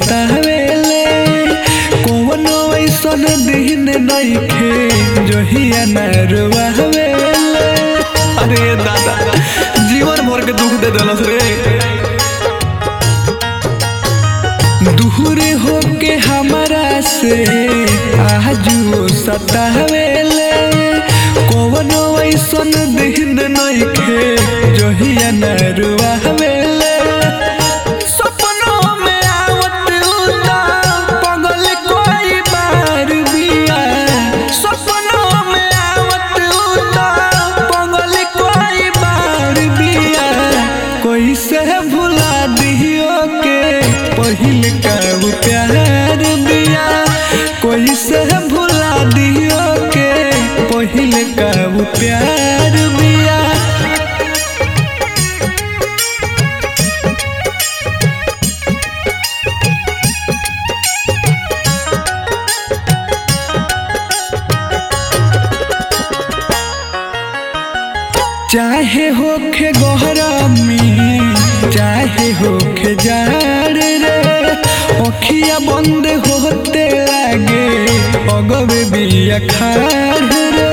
सतावेले कौनो ऐसन दिन नइखे जहिया न रुआवेले अरे दादा जीवन भर के दुख दे देलस रे दूरे होके हमारा से आजू सतावेले कौनो ऐसन दिन नइखे जहिया न रुआवेले सपनों में आवत उदा पगल कोई बार बिया सपनों में आवत उदा पगल कोई बार बिया कोई से भुला दियो के पहिल का वो प्यार बिया कोई से भुला दियो के पहिल का वो प्यार बिया चाहे होखे गहरामी चाहे होखे जाड़ रे अखिया बंद होते लागे अगवे बिया खाड़ रे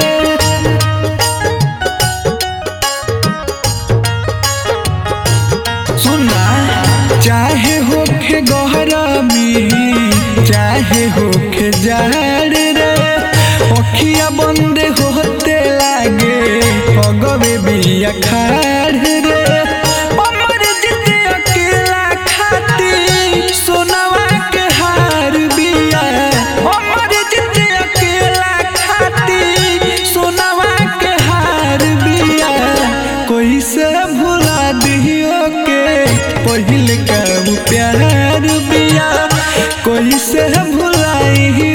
सुना चाहे होखे गहरामी चाहे होखे जाड़ रे अखिया बंद होते लागे अगवे बिया खाड़ रे अमर जिते अकेला खाती सोनवा के हार बिया अमर जिते अकेला खाती सोनवा के हार बिया कोई से भुला दियो के पहिल का वो प्यार बिया कोई से भुलाई